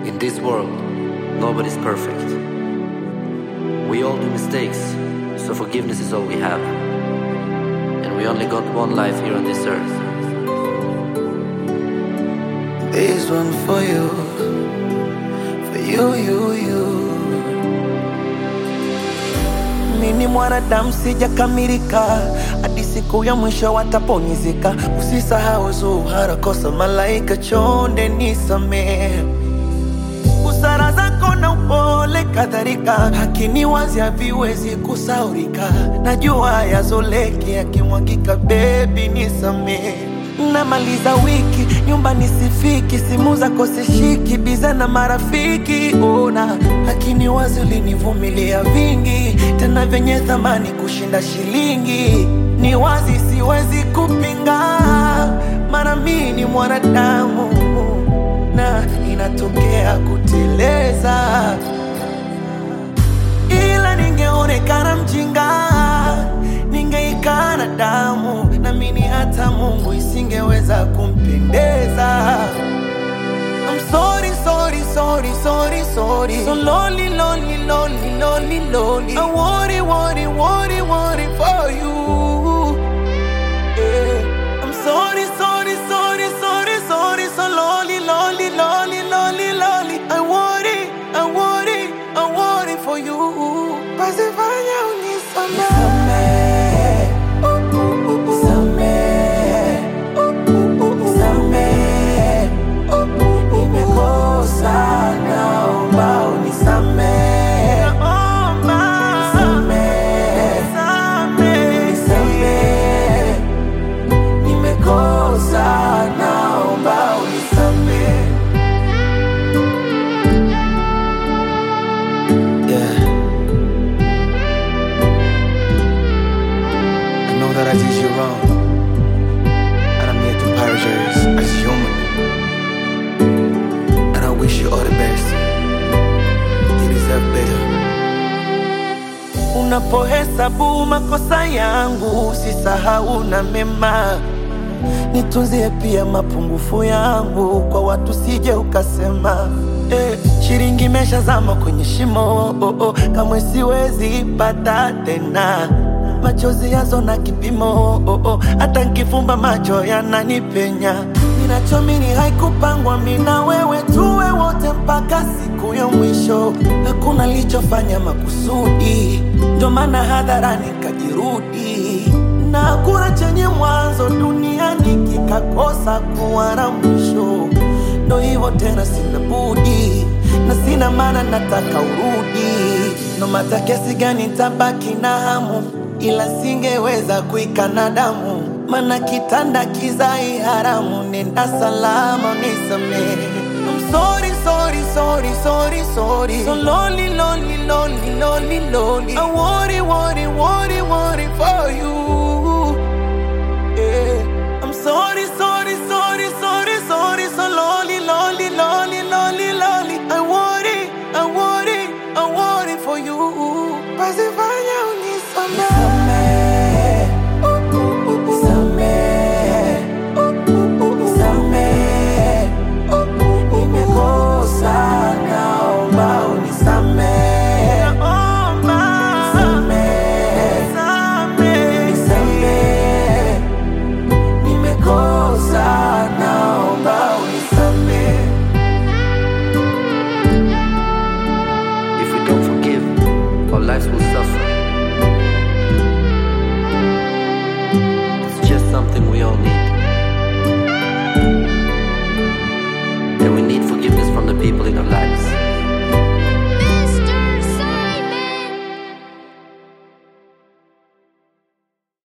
In this world, nobody's perfect. We all do mistakes, so forgiveness is all we have. And we only got one life here on this earth. This one for you, for you, you, you. Mimi ni mwanadamu sijakamilika, hadi siku ya mwisho wataponizika. Usisahau Zuhara, kosa malaika, chonde nisamehe busara zako na upole kadhalika, hakini wazi haviwezi kusaurika. Najua yazoleki yakimwagika, bebi nisamehe. Namaliza wiki nyumbani sifiki, simu zako sishiki, biza na marafiki ona, lakini wazi ulinivumilia vingi, tena vyenye thamani kushinda shilingi. Ni wazi siwezi kupinga, mara mimi ni mwanadamu na inatokea kuteleza, ila ningeonekana mjinga, ningeikana damu, namini hata Mungu isingeweza kumpendeza. I'm sorry, sorry, sorry, sorry, sorry. So lonely, lonely, lonely, lonely, lonely. I worry, worry, worry, worry for you. Yeah. I'm sorry, sorry, sorry, sorry, sorry. So lonely, lonely, lonely, lonely, lonely. I worry, I worry, I worry for you. Basi fanya unisamehe. Nisamehe. Nisamehe. Nimekosa, naomba unisamehe. Nisamehe. Nisamehe. Nimekosa, naomba unisamehe. Yeah. I know that I did you wrong. And I'm here to apologize as human. And I wish you all the best. You deserve better. Unapohesabu makosa yangu, usisahau na mema. Nitunzie pia mapungufu yangu, kwa watu sije ukasema eh, shilingi imeshazama kwenye shimo oh, oh, kamwe siwezi pata tena machozi yazo na kipimo oh, oh, hata nkifumba macho yananipenya. Ninachomini haikupangwa mina wewe tuwe wote mpaka siku ya mwisho. Hakuna lichofanya makusudi, ndo maana hadharani kajirudi, na hakuna chenye mwanzo duniani kikakosa kuwa na mwisho. Ndo hivyo tena, sina budi na sina maana, nataka urudi. No mata kiasi gani tabaki na hamu, ila singeweza kuikana damu, mana kitanda kizai haramu. Nenda salama, nisamehe. I'm sorry, sorry, sorry, sorry, sorry. So lonely, lonely, lonely, lonely, lonely. I worry, worry, worry, worry for you. Yeah. I'm sorry, sorry, sorry, sorry, sorry. So lonely, lonely, lonely, lonely, lonely. I worry, I worry, I worry for you. Basi fanya unisamehe. Nisamehe. Nisamehe. Nimekosa, naomba unisamehe. Nisamehe. Nisamehe. Nimekosa, naomba unisamehe. If we don't forgive, our lives will suffer. It's just something we all need.